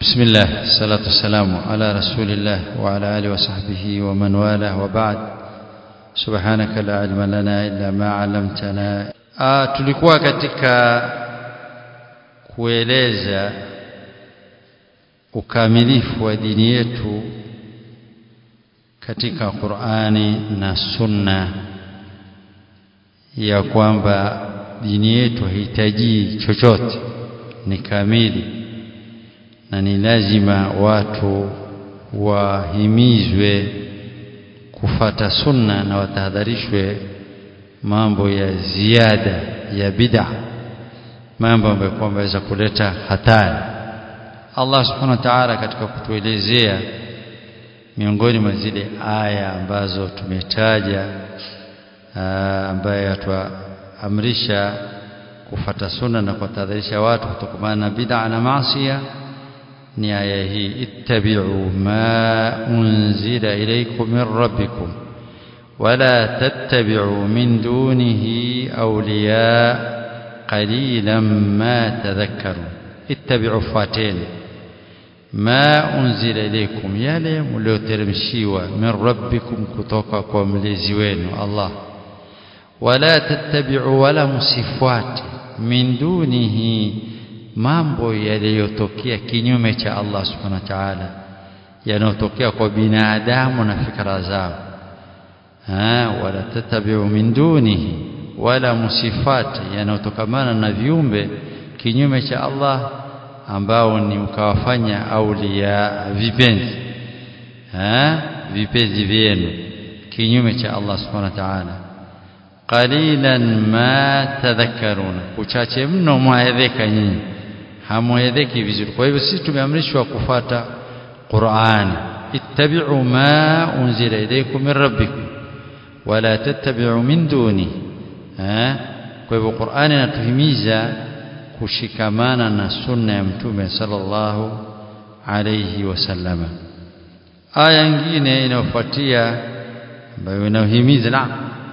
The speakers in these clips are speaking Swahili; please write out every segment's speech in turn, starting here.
بسم الله الصلاة والسلام على رسول الله وعلى آله وصحبه ومن والاه وبعد سبحانك لا علم لنا إلا ما علمتنا آه tulikuwa katika kueleza ukamilifu wa dini yetu katika Qur'ani na Sunna ya kwamba dini yetu haihitaji chochote ni kamili na ni lazima watu wahimizwe kufata sunna na watahadharishwe mambo ya ziada ya bid'a mambo ambayo kwamba yaweza kuleta hatari Allah subhanahu wa ta'ala katika kutuelezea miongoni mwa zile aya ambazo tumetaja ambaye atuamrisha kufata sunna na kuwatahadharisha watu kutokamana na bid'a na maasiya ni aya hii ittabi'u ma unzila ilaykum min rabbikum wala tattabi'u min dunihi awliya qalilan ma tadhakkarun ittabi'u fateni ma unzila ilaykum yale mlioteremshiwa min rabbikum kutoka kwa mlezi wenu Allah wala tattabi'u wala musifuate min dunihi mambo yaliyotokea kinyume cha Allah subhanahu wa ta'ala yanayotokea kwa binadamu na fikra zao ha wala tattabi'u min dunihi wala musifati yanayotokamana na viumbe kinyume cha Allah ambao ni ukawafanya aulia vipenzi ha vipenzi vyenu kinyume cha Allah subhanahu wa ta'ala qalilan ma tadhakkaruna uchache mno mwaedheka nyinyi hamwedheki vizuri kwa hivyo sisi tumeamrishwa kufata Qur'an ittabi'u ma unzila ilaykum min rabbikum wala tattabi'u min duni eh kwa hivyo Qur'an inatuhimiza kushikamana na sunna ya mtume sallallahu alayhi wasallama aya nyingine inayofuatia ambayo inahimiza na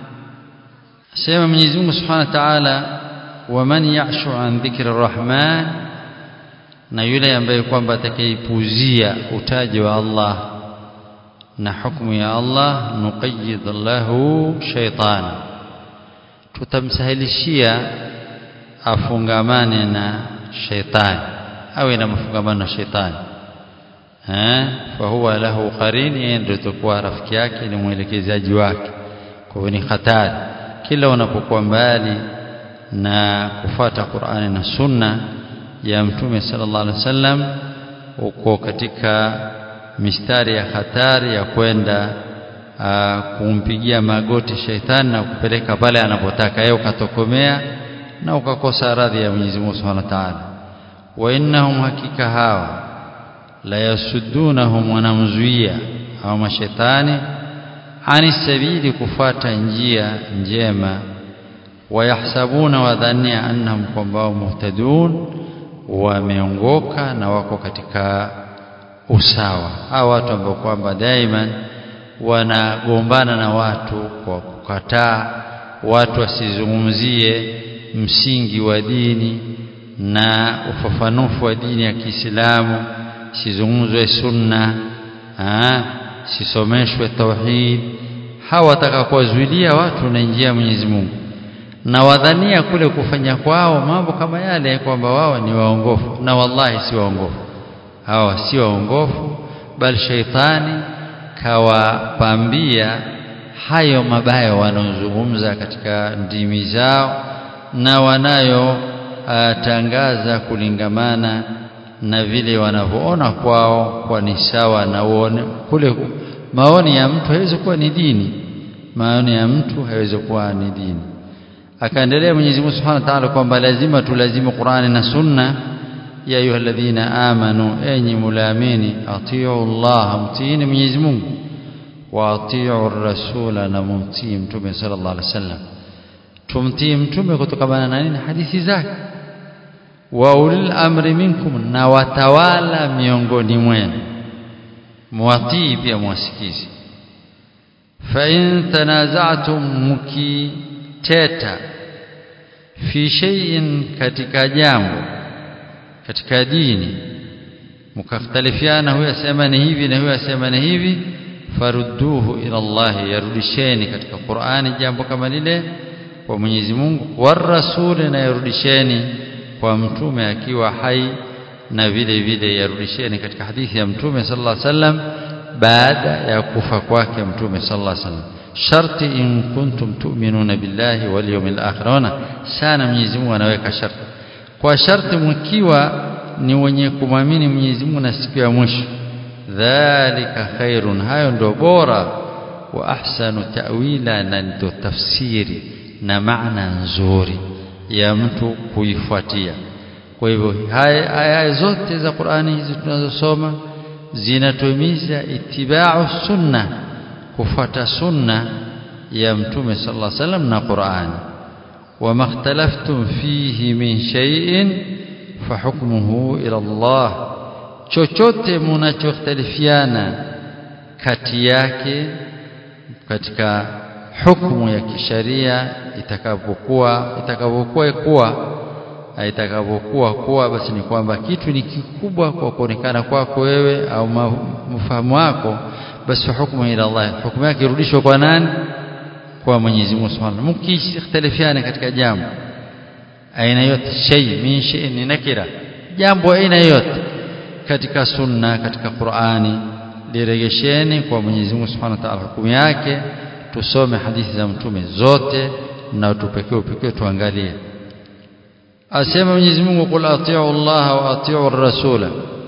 sema Mwenyezi Mungu Subhanahu wa Ta'ala waman ya'shu an dhikri rahman na yule ambaye kwamba atakayepuzia utaji wa Allah na hukumu ya Allah nuqayyid lahu shaytan tutamsahilishia afungamane na shaytani awe na mafungamano na shaytani eh fa huwa lahu qarin yeye ndio atakuwa rafiki yake ni mwelekezaji wake kwa hiyo ni hatari kila unapokuwa mbali na kufata Qur'ani na Sunna ya Mtume sallallahu alaihi wasallam uko katika mistari ya hatari ya kwenda kumpigia magoti shaitani na kupeleka pale anapotaka yeye ukatokomea na ukakosa radhi ya Mwenyezi Mungu Subhanahu wa Ta'ala wa innahum hakika hawa la yasuddunahum wanamzuia au mashaitani ani sabili kufuata njia njema wayahsabuna wadhania annahum kwamba muhtadun wameongoka na wako katika usawa hawa watu ambao kwamba daima wanagombana na watu kwa kukataa watu wasizungumzie msingi wa dini na ufafanufu wa dini ya Kiislamu sizungumzwe sunna ah sisomeshwe tauhid hawa wataka kuwazuilia watu na njia ya Mwenyezi Mungu na wadhania kule kufanya kwao mambo kama yale kwamba wao ni waongofu na wallahi si waongofu hawa si waongofu bali shaitani kawapambia hayo mabaya wanaozungumza katika ndimi zao na wanayo uh, tangaza kulingamana na vile wanavyoona kwao kwa ni sawa na uone kule maoni ya mtu haiwezi kuwa ni dini maoni ya mtu haiwezi kuwa ni dini akaendelea Mwenyezi Mungu Subhanahu wa Ta'ala kwamba lazima tulazimu Qur'ani na Sunna ya ayyuhalladhina amanu enyi mulaamini atiu Allah mtiini Mwenyezi Mungu wa atiu rasula na mumtii mtume sallallahu alaihi wasallam tumtii mtume kutokana na nini hadithi zake wa ulil amri minkum na watawala miongoni mwenu muwatii pia mwasikizi fa in tanaza'tum mukiteta fi shay'in katika jambo katika dini mkakhtalifiana huyu asema ni hivi na huyu asema ni hivi farudduhu ila Allah yarudisheni katika Qur'ani jambo kama lile kwa Mwenyezi Mungu warasuli na yarudisheni kwa mtume akiwa hai na vile vile yarudisheni katika hadithi ya mtume sallallahu alaihi wasallam baada ya kufa kwake mtume sallallahu alaihi wasallam sharti in kuntum tu'minuna billahi wal yawmil akhir ona sana Mwenyezi Mungu anaweka sharti kwa sharti mkiwa ni wenye kumwamini Mwenyezi Mungu na siku ya mwisho dhalika khairun hayo ndio bora wa ahsanu ta'wila na ndio tafsiri na maana nzuri ya mtu kuifuatia kwa hivyo haya zote za Qur'ani hizi tunazosoma zinatuhimiza itibau sunna kufuata sunna ya mtume sallallahu alaihi wasallam na Qur'ani wama ikhtalaftum fihi min shay'in fahukmuhu ila Allah chochote mnachokhtalifiana kati yake katika hukumu ya kisharia itakapokuwa itakapokuwa kuwa itakapokuwa kuwa basi ni kwamba kitu ni kikubwa kwa kuonekana kwako wewe au mfahamu wako basi hukumu ila Allah hukumu yake irudishwe kwa nani kwa Mwenyezi Mungu Subhanahu mkikhtalifiana katika jambo aina yote shay min shay ni nakira jambo aina yote katika sunna katika Qur'ani lirejesheni kwa Mwenyezi Mungu Subhanahu wa Ta'ala hukumu yake tusome hadithi za mtume zote na tupekee upekee tuangalie asema Mwenyezi Mungu qul atii'u Allah wa atii'u ar-rasula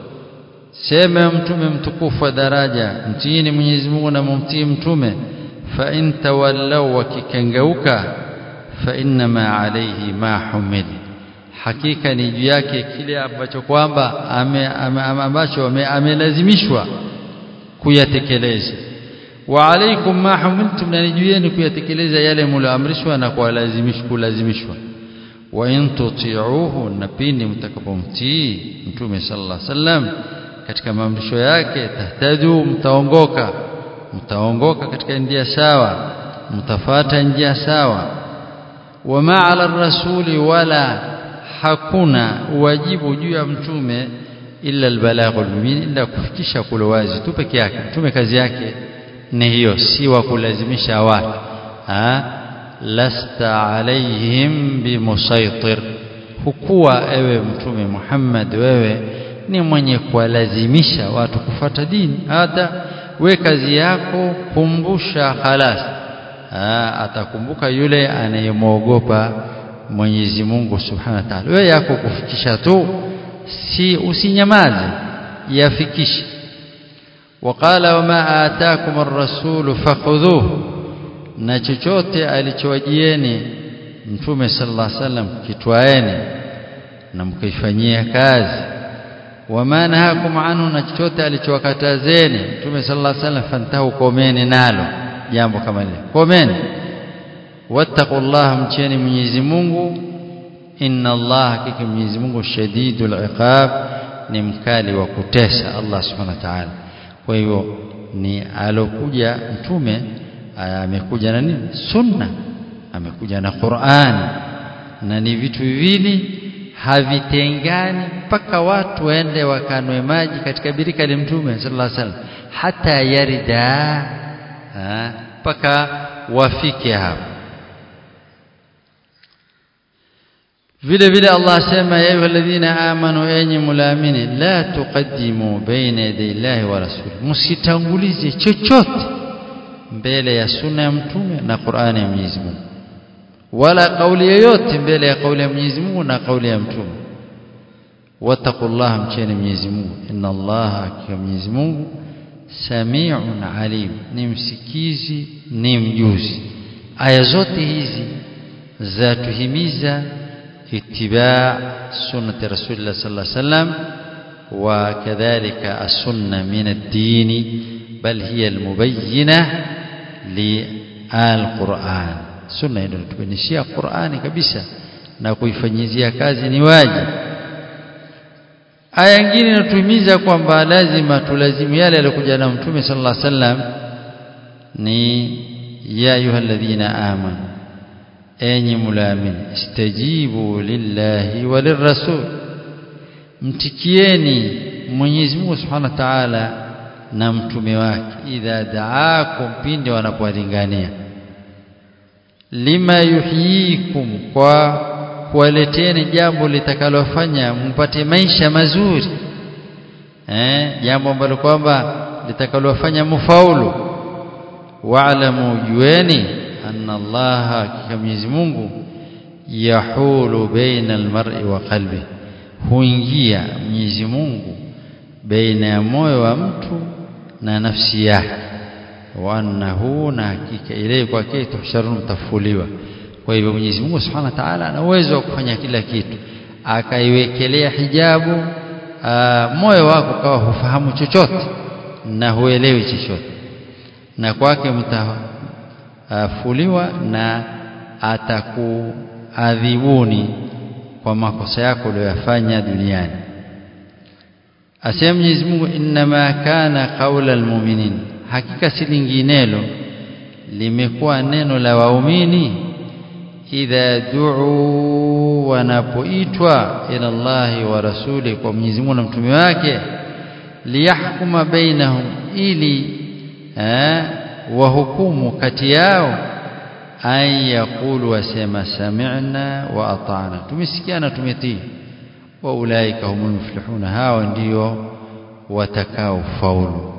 sema mtume mtukufu wa daraja mtiini Mwenyezi Mungu na mumtii mtume fa in tawallaw wakikengeuka fa innama alayhi ma humil hakika ni juu yake kile ambacho kwamba ame, ame, ambacho amelazimishwa kuyatekeleza wa alaikum ma humiltum na juu yenu kuyatekeleza yale mlioamrishwa na kulazimishwa kulazimishwa wa in tuti'uhu na pindi mtakapomtii mtume sallallahu alaihi wasallam katika maamrisho yake tahtadu mtaongoka mtaongoka katika njia sawa mtafata njia sawa wama ala rasuli wala hakuna wajibu juu ya mtume illa albalaghul mubin illa kufikisha kule wazi tu peke yake mtume kazi yake ni hiyo si wa kulazimisha watu ha lasta alaihim bimusaitir hukuwa ewe mtume Muhammad wewe ni mwenye kuwalazimisha watu kufata dini hata we kazi yako kumbusha khalas atakumbuka yule anayemwogopa Mwenyezi Mungu Subhanahu wa Ta'ala wewe yako kufikisha tu si usinyamaze yafikishe وقال وما آتاكم الرسول فخذوه na chochote alichowajieni mtume sallallahu alaihi wasallam kitwaeni na mkaifanyia kazi wama nahakum anhu na chochote alichowakatazeni mtume sallallahu alaihi wasallam fantahu komeni nalo jambo kama lile komeni wattaqullaha mcheni Mwenyezi Mungu inna Allah hakika Mwenyezi Mungu shadidul iqab ni mkali wa kutesa Allah subhanahu wa ta'ala kwa hivyo ni alokuja mtume amekuja na nini sunna amekuja na Qur'an na ni vitu viwili havitengani mpaka watu waende wakanwe maji katika birika la mtume sallallahu alaihi wasallam hata yarida mpaka wafike hapo vile vile Allah asema ya ayyuhalladhina amanu enyi mulaamini la tuqaddimu baina yaday Allahi wa rasuli msitangulize chochote mbele ya sunna ya mtume na Qur'ani ya Mwenyezi Mungu wala kauli yoyote mbele ya kauli ya Mwenyezi Mungu na kauli ya mtume wattaqullaha mcheni Mwenyezi Mungu inna Allaha hakika Mwenyezi Mungu samiun alim ni msikizi ni mjuzi aya zote hizi zatuhimiza اتباع سنة رسول الله صلى الله عليه وسلم وكذلك السنة من الدين بل هي المبينة للقرآن سنة inatubainishia Qur'ani kabisa na kuifanyizia kazi ni wajibu aya nyingine inatuhimiza kwamba lazima tulazimu yale aliyokuja na mtume sallallahu alaihi wasallam ni ya ayyuhalladhina amanu enyi mulaamini istajibu lillahi walirrasul mtikieni Mwenyezi Mungu Subhanahu wa Ta'ala na mtume wake idha daakum pindi wanapowalingania lima yuhyikum kwa kuwaleteni jambo litakalofanya mpate maisha mazuri eh jambo ambalo kwamba litakalofanya mfaulu wa'lamu jueni anna Allah hakika Mwenyezi Mungu yahulu baina almar'i wa qalbi huingia Mwenyezi Mungu baina ya moyo wa mtu na nafsi yake wa annahu na hakika ile kwake tuhsharun mtafuliwa kwa hivyo Mwenyezi Mungu Subhanahu wa Ta'ala ana uwezo wa kufanya kila kitu akaiwekelea hijabu aa, moyo wako kawa hufahamu chochote na huelewi chochote na kwake mtafuliwa na atakuadhibuni kwa makosa yako uliyoyafanya duniani asema Mwenyezi Mungu inma kana qaula almu'minin hakika si linginelo limekuwa neno la waumini idha du'u wanapoitwa ila Allahi wa rasuli kwa Mwenyezi Mungu na mtume wake liyahkuma bainahum ili eh, wahukumu kati yao an yaqulu wasema sami'na wa ata'na tumesikia na tumetii wa ulaika humul muflihuna hawa ndio watakao faulu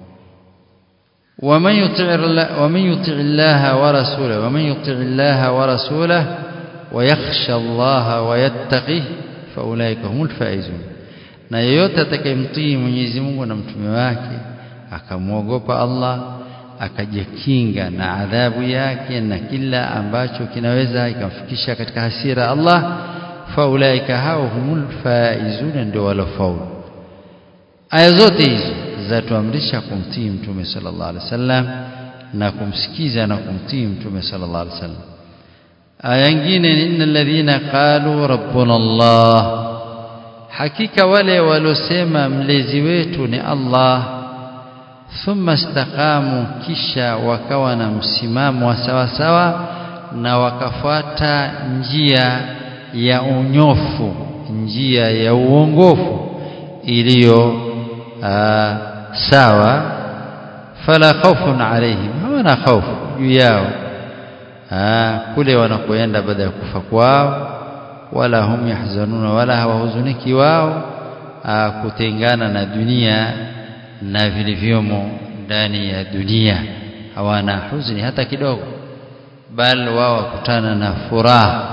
ومن يطع الله ومن يطع الله ورسوله ومن يطع الله ورسوله ويخشى الله ويتقيه فاولئك هم الفائزون na yeyote atakayemtii Mwenyezi Mungu na mtume wake akamwogopa Allah akajikinga na adhabu yake na kila ambacho kinaweza ikamfikisha katika hasira Allah faulaika hao humul faizuna ndio walofaulu aya zote hizo zatuamrisha kumtii mtume sallallahu alaihi wasallam na kumsikiza na kumtii mtume sallallahu alaihi wasallam aya nyingine ni innal ladhina qalu rabbuna Allah hakika wale walosema mlezi wetu ni Allah thumma istaqamu kisha wakawa na msimamo wa sawa sawa na wakafuata njia ya unyofu njia ya uongofu iliyo sawa fala khawfun alaihim hawana khawfu juu yao kule wanakoenda baada ya kufa kwao wala hum yahzanuna wala hawahuzuniki wao kutengana na dunia na vilivyomo ndani ya dunia hawana huzuni hata kidogo bal wao wakutana na furaha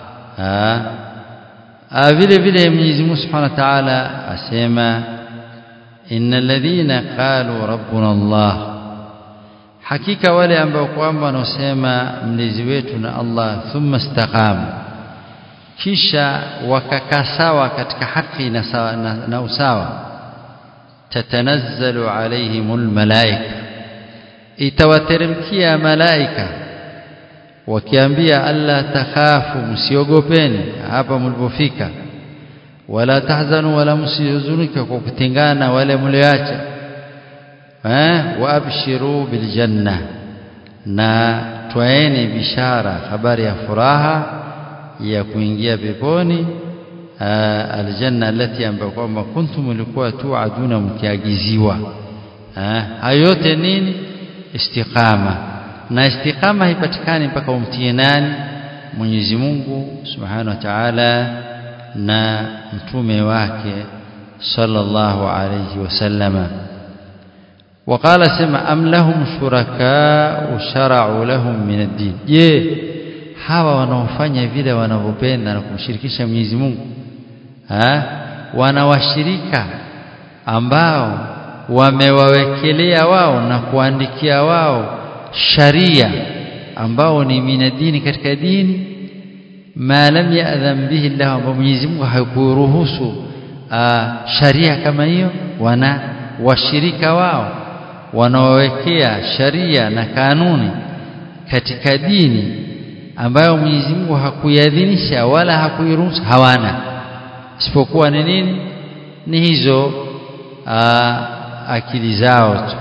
vile vile Mwenyezi Mungu Subhanahu wa Ta'ala asema innal ladhina qalu rabbuna Allah hakika wale ambao kwamba wanaosema mlezi wetu na Allah thumma istaqamu kisha wakakaa sawa katika haki na, sawa, na, na usawa tatanazzalu alaihimul malaika itawateremkia malaika wakiambia alla takhafu msiogopeni hapa mlipofika wala tahzanu wala msihuzunike kwa kutengana wale mlioacha eh wa abshiru bil janna na twaeni bishara habari ya furaha ya kuingia peponi aljanna allati ambayo kwamba kuntum mlikuwa tuaduna mkiagiziwa hayo yote nini istiqama na istiqama haipatikani mpaka umtie nani Mwenyezi Mungu Subhanahu wa Ta'ala na mtume wake sallallahu alayhi wasallama وقال سمع أم لهم شركاء شرعوا لهم من الدين je hawa wanaofanya vile wanavyopenda na kumshirikisha Mwenyezi Mungu ha wanawashirika ambao wamewawekelea wao na kuandikia wao sharia ambao ni minadini katika dini ma lam ya'dham bihi Allah ambao Mwenyezi Mungu hakuruhusu sharia kama hiyo wana washirika wao wanaowekea sharia na kanuni katika dini ambayo Mwenyezi Mungu hakuiadhinisha wala hakuiruhusu hawana isipokuwa ni nini ni hizo aa, akili zao tu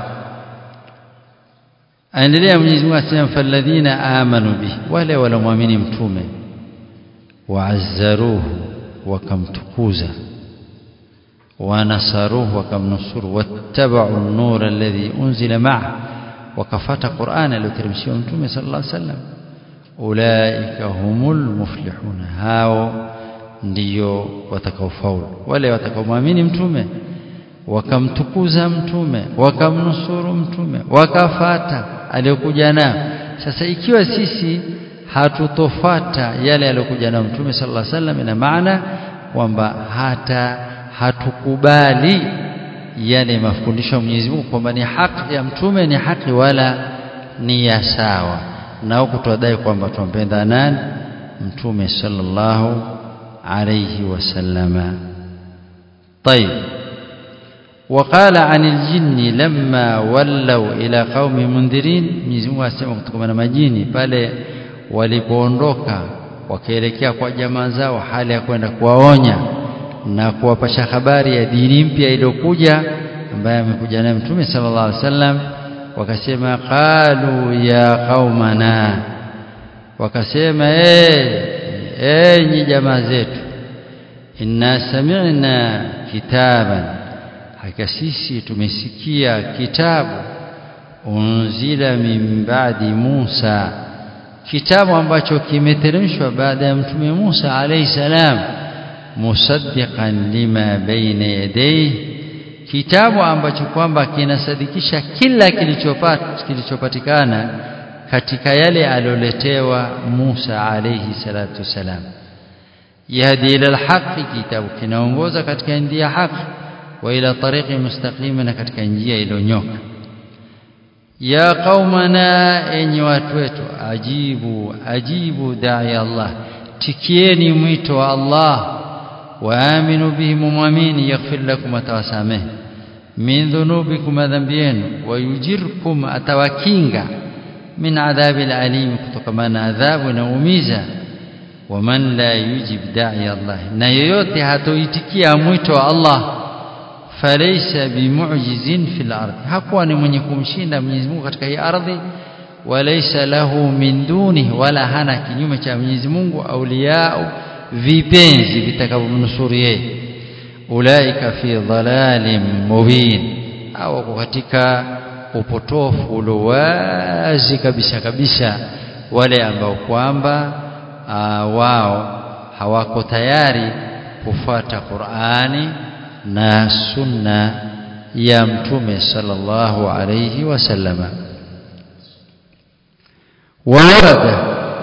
aendelea Mwenyezi Mungu asema falladhina amanu bi wale walomwamini mtume waazzaruhu wakamtukuza ونصروه وكمنصر واتبعوا النور الذي أنزل معه وكفات قرآن لو ترمشيهم متومه صلى الله عليه وسلم أولئك هم المفلحون هاو ndio watakaofaulu wale watakaomwamini mtume wakamtukuza mtume wakamnusuru mtume wakafata aliyokuja nayo sasa ikiwa sisi hatutofata yale aliyokuja nayo mtume sallallahu alaihi wasallam ina maana kwamba hata hatukubali yale mafundisho ya Mwenyezi Mungu kwamba ni haki ya mtume ni haki wala ni ya sawa na huku tuadai kwamba tumpenda nani mtume sallallahu alayhi wasallama طيب وقال عن الجن لما ولوا إلى قوم منذرين Mwenyezi Mungu asema kutokana na majini pale walipoondoka wakaelekea kwa jamaa zao hali ya kwenda kuwaonya na kuwapasha habari ya dini mpya iliyokuja ambaye amekuja naye Mtume sallallahu alaihi wasallam wakasema qalu ya qaumana wakasema eh enyi jamaa zetu inna sami'na kitaban hakika sisi tumesikia kitabu unzila min ba'di Musa kitabu ambacho kimeteremshwa baada ya mtume Musa alayhi salam musaddiqan lima baina yadayhi kitabu ambacho kwamba kinasadikisha kila kilichopata kilichopatikana katika yale alioletewa Musa alayhi salatu wasalam yahdi ila alhaqi kitabu kinaongoza katika njia haki wa ila tariqi mustaqima na katika njia iliyonyoka ya qaumana enyi watu wetu ajibu ajibu da'i Allah tikieni mwito wa Allah waaminu bihi mumwamini yaghfir lakum atawasamehe min dhunubikum dhanbiyenu wayujirkum atawakinga min adhabil alim kutokana na adhabu inaumiza waman la yujib da'i Allah na yoyote hatoitikia mwito wa Allah falaysa bimu'jizin fil ardi hakuwa ni mwenye kumshinda Mwenyezi Mungu katika hii ardhi walaysa lahu min dunihi wala hana kinyume cha Mwenyezi Mungu auliyao vipenzi vitakavyomnusuru yeye ulaika fi dhalalin mubin au katika upotofu uliowazi kabisa kabisa wale ambao kwamba wao hawako tayari kufuata Qur'ani na sunna ya mtume sallallahu alayhi wasallama warada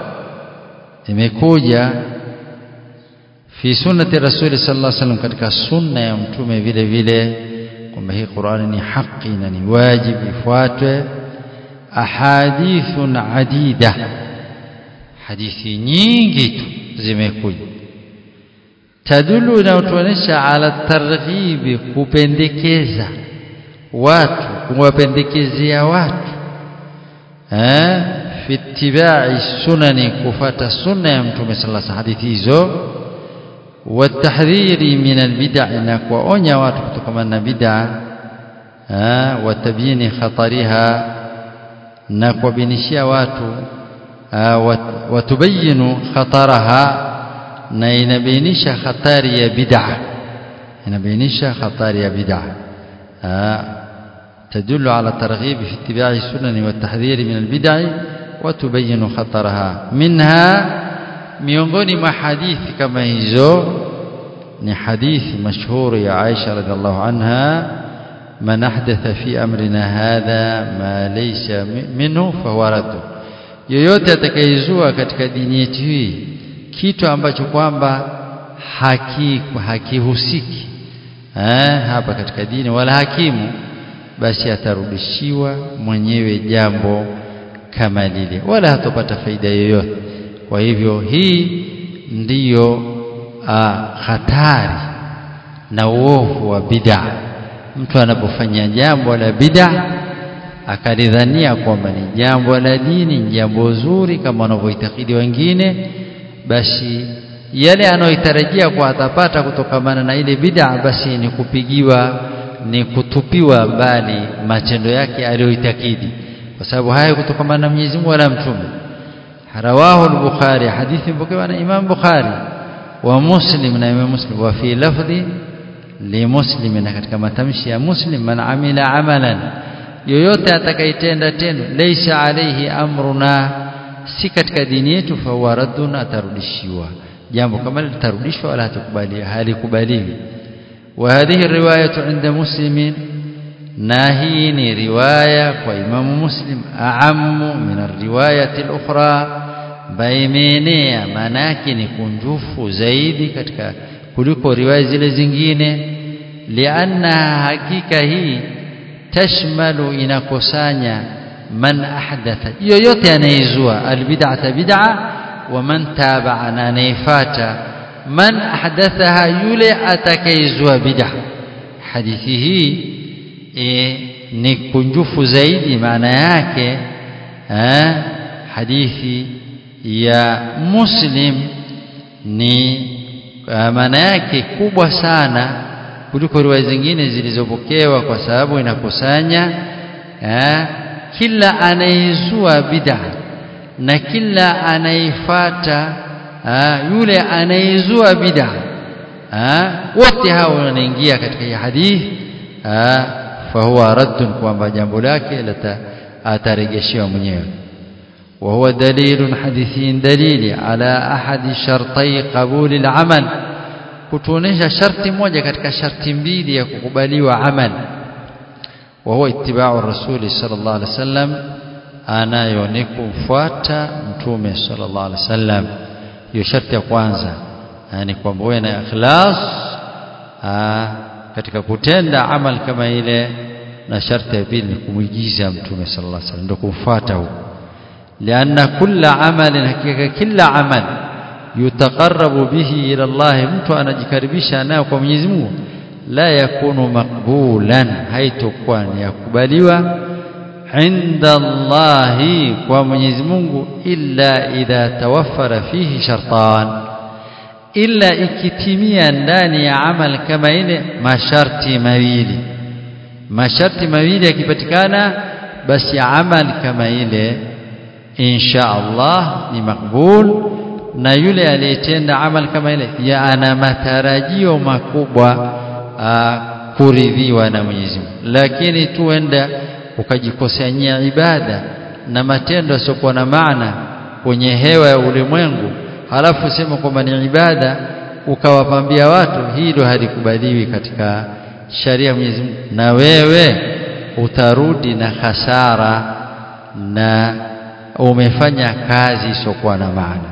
imekuja fi sunnati rasuli sallallahu alayhi wasallam katika sunna ya mtume vile vile kwamba hii Qur'ani ni haki na ni wajibu ifuatwe ahadithun adida hadithi nyingi tu zimekuja tadulu inayotuonyesha ala targhibi kupendekeza watu kuwapendekezea watu eh fi ittiba'i sunani kufata sunna ya mtume sallallahu alaihi hadithi hizo watahdhiri min albid'a na kuonya watu kutokana na bid'a eh watabyini khatariha na kuwabinishia watu watubayinu khataraha na inabainisha hatari ya bid'a inabainisha hatari ya bid'a تدل على الترغيب في اتباع السنن والتحذير من البدع وتبين خطرها منها miongoni mwa hadithi kama hizo ni hadithi mashuhuri ya Aisha radhiallahu anha man ahdatha fi amrina hadha ma laysa minhu fahuwa radd yoyote atakayezua katika dini yetu hii kitu ambacho kwamba haki hakihusiki eh hapa katika dini wala hakimu basi atarudishiwa mwenyewe jambo kama lile wala hatopata faida yoyote kwa hivyo hii ndiyo hatari na uovu wa bid'a mtu anapofanya jambo la bid'a akalidhania kwamba ni jambo la dini ni jambo zuri kama wanavyoitakidi wengine basi yale anayoitarajia kwa atapata kutokamana na ile bid'a basi ni kupigiwa ni kutupiwa mbali matendo yake aliyoitakidi kwa sababu haya kutokamana na Mwenyezi Mungu wala mtume rawahu al-bukhari hadithi mpokewa na imam bukhari wa muslim na imam muslim wa fi lafdhi limuslimin katika matamshi ya muslim man amila amalan yoyote atakayetenda tendo laysa alayhi amruna si katika dini yetu fa huwa raddun atarudishiwa jambo kama litarudishwa wala hatukubali halikubaliwi wa hadhihi riwayatu inda muslimin na hii ni riwaya kwa imamu muslim aamu min riwayati al-ukhra baimenea maana yake ni kunjufu zaidi katika kuliko riwaya zile zingine lianna hakika hii tashmalu inakusanya man ahdatha yoyote anayezua albid'ata bid'a wa man taba'a na anayefata man ahdathaha yule atakayezua bid'a hadithi hii e, ni kunjufu zaidi maana yake eh, hadithi ya muslim ni maana yake kubwa sana kuliko riwaya zingine zilizopokewa kwa sababu inakusanya eh, kila anayezua bid'a na kila anayefata yule anayezua bid'a wote hao wanaingia katika hii hadithi fahuwa raddun kwamba jambo lake atarejeshewa mwenyewe وهو دليل حديثي دليل على أحد شرطي قبول العمل kutuonesha sharti moja katika sharti mbili ya kukubaliwa amal wa huwa ittiba'u rasuli sallallahu alaihi wasallam anayo ni kumfuata mtume sallallahu alaihi wasallam hiyo sharti ya kwanza yani kwamba uwe na ikhlas katika kutenda amal kama ile na sharti ya pili ni kumwigiza mtume sallallahu alaihi wasallam ndio kumfuata huko لأن كل عمل حقيقة كل عمل يتقرب به إلى الله mtu anajikaribisha nayo kwa Mwenyezi Mungu la yakunu maqbulan haitakuwa ni yakubaliwa inda Allah kwa Mwenyezi Mungu illa idha tawaffara fihi shartan illa ikitimia ndani ya amal kama ile masharti mawili masharti mawili yakipatikana basi amal kama ile insha Allah ni makbul na yule aliyetenda amal kama ile ya ana matarajio makubwa kuridhiwa na Mwenyezi Mungu lakini tuenda ukajikosanyia ibada na matendo yasiokuwa na maana kwenye hewa ya ulimwengu halafu sema kwamba ni ibada ukawapambia watu hilo halikubaliwi katika sharia ya Mwenyezi Mungu na wewe utarudi na hasara na umefanya kazi isiokuwa na maana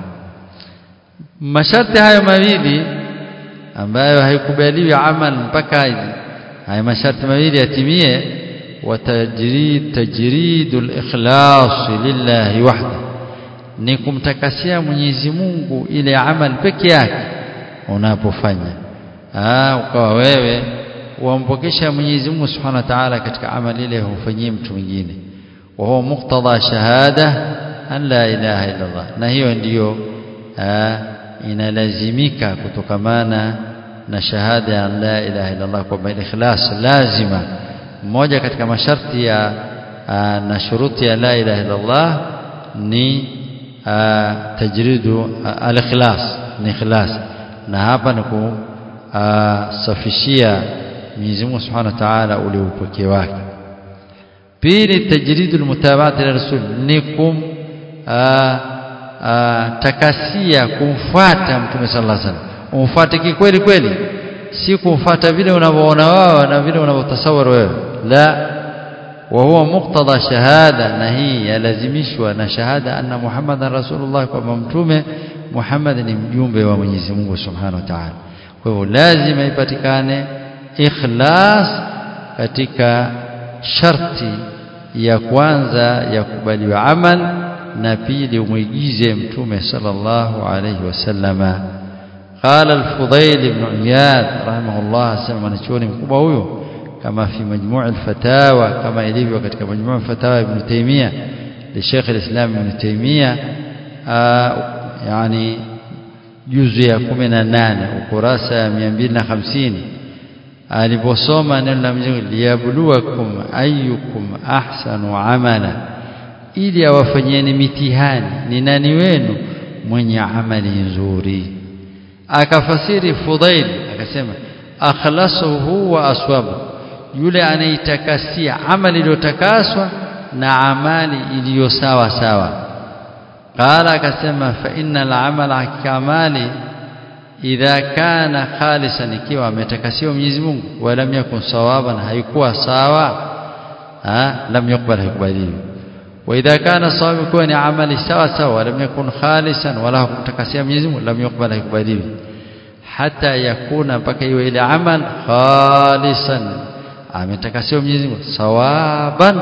masharti hayo mawili ambayo haikubaliwi amal mpaka haya masharti mawili yatimie watajrid tajridul ikhlas lillahi wahda ni kumtakasia Mwenyezi Mungu ile amal peke yake unapofanya ah ukawa wewe wampokesha Mwenyezi Mungu Subhanahu wa Ta'ala katika amali ile hufanyii mtu mwingine وهو مقتضى شهادة أن لا إله إلا الله na hiyo ndiyo inalazimika kutokamana na shahada ya la ilaha illa Allah kwamba ikhlas lazima mmoja katika masharti ya na shuruti ya la ilaha illa Allah ni tajridu al-ikhlas ni ikhlas na hapa ni kusafishia Mwenyezi Mungu Subhanahu wa Ta'ala ule upekee wake pili tajridul mutaba'ati li rasul ni kum takasia kumfuata mtume sallallahu alaihi wasallam umfuate kikweli kweli si kumfuata vile unavyoona wao na vile unavyotasawara wewe la wa huwa muqtada shahada na hii yalazimishwa na shahada anna muhammadan rasulullah kwamba mtume Muhammad ni mjumbe wa Mwenyezi Mungu Subhanahu wa Ta'ala kwa hivyo lazima ipatikane ikhlas katika sharti ya kwanza ya kubaliwa amal na pili umwigize mtume sallallahu alayhi wasallama قال الفضيل بن عياد رحمه الله سمع mwanachuoni mkubwa huyo kama fi majmu' al-fatawa kama ilivyo katika majmu' al-fatawa ibn Taymiyyah li Sheikh al-Islam ibn Taymiyyah yani juzu ya 18 ukurasa ya 250 aliposoma neno la Mwenyezi Mungu liyabluwakum ayyukum ahsanu amala ili awafanyeni mitihani ni nani wenu mwenye amali nzuri akafasiri Fudail akasema akhlasuhu wa aswabu yule anaitakasia amali iliyotakaswa na amali iliyo sawa sawa qala akasema fa innal amala kamali idha kana khalisan ikiwa ametakasiwa Mwenyezi Mungu wala yakun sawaban haikuwa sawa ha lam yuqbal haikubaliwi wa idha kana sawaban kuwa ni amali sawa sawa wala yakun khalisan wala kumtakasia Mwenyezi Mungu lam yuqbal haikubaliwi hata yakuna mpaka iwe ile amal khalisan ametakasiwa Mwenyezi Mungu sawaban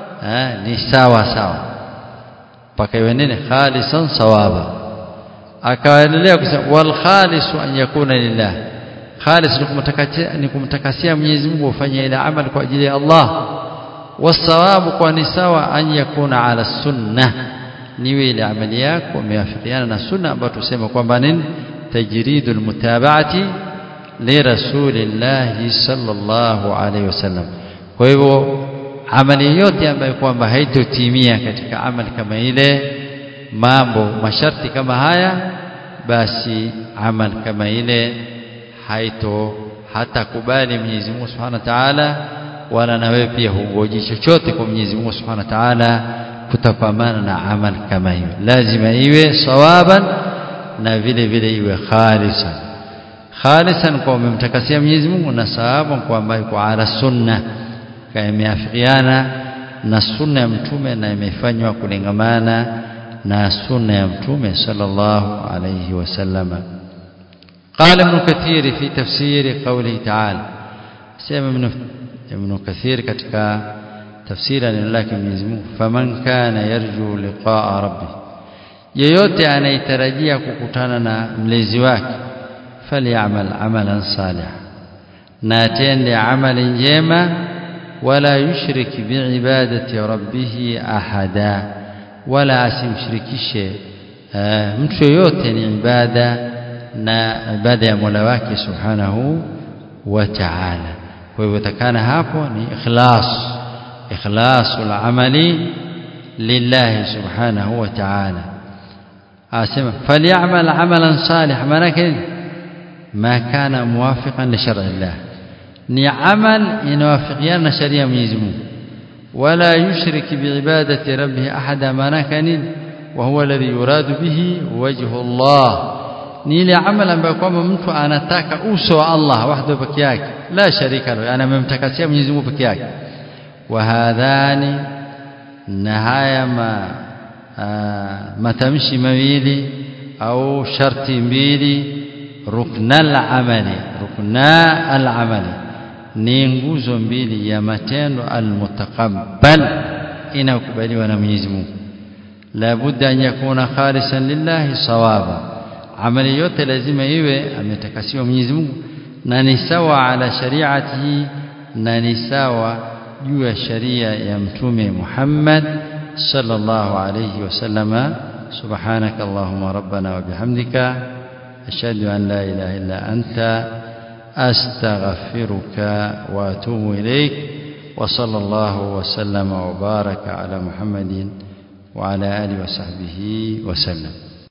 ni sawa sawa mpaka iwe nini khalisan sawaba akaendelea kusema wal khalisu an yakuna lillah khalis ni kumtakasia ni kumtakasia Mwenyezi Mungu ufanye ile amal kwa ajili ya Allah wasawabu kwa ni sawa an yakuna ala sunnah niwe ile amali yako imewafikiana na sunna ambayo tusema kwamba nini tajridul mutaba'ati li rasulillahi sallallahu alaihi wasallam kwa hivyo amali yote ambayo kwamba haitotimia katika amali kama ile mambo masharti kama haya basi amal kama ile haito hatakubali Mwenyezi Mungu Subhanahu wa Ta'ala wala na wewe pia hungoji chochote kwa Mwenyezi Mungu Subhanahu wa Ta'ala kutapamana na amal kama hiyo lazima iwe sawaban na vile vile iwe khalisan khalisan kwa umemtakasia Mwenyezi Mungu na sawaban kwa ambayo kwa ala sunna imeafikiana na sunna ya mtume na imefanywa kulingamana na sunna ya mtume sallallahu alayhi wasallama قال ابن كثير في تفسير قوله تعالى سيما ابن ابن كثير katika tafsiri neno lake Mwenyezi Mungu faman kana yarju liqaa rabbi yeyote anayetarajia kukutana na mlezi wake falyamal amalan salih na atende amali njema wala yushrik biibadati rabbih ahada wala asimshirikishe mtu yoyote ni ibada na ibada ya Mola wake subhanahu wa ta'ala kwa hivyo takana hapo ni ikhlas ikhlasul amali lillahi subhanahu wa ta'ala asema falyamal amalan salih manake ma kana muwafiqan li shar'i Allah ni amal inawafikiana na sharia ya Mwenyezi Mungu wala yushrik biibadati rabbih ahada manake nini wa huwa alladhi yuradu bihi wajhu Allah ni ile amal ambayo kwamba mtu anataka uso wa Allah wahdahu peke yake la sharika lahu anamemtakasia Mwenyezi Mungu peke yake wa hadhani na haya ma matamshi mawili au sharti mbili ruknal amali rukna al amali ni nguzo mbili ya matendo almutaqabbal inakubaliwa na Mwenyezi Mungu la budda an yakuna khalisan lillahi sawaba amali yote lazima iwe ametakasiwa Mwenyezi Mungu na ni sawa ala shari'atihi na ni sawa juu ya sharia ya mtume Muhammad sallallahu alayhi wasallama subhanaka allahumma rabbana wa bihamdika ashhadu an la ilaha illa anta astaghfiruka wa atubu ilaik wa sallallahu wa sallama wa baraka ala muhammadin wa ala alihi wa sahbihi wa sallam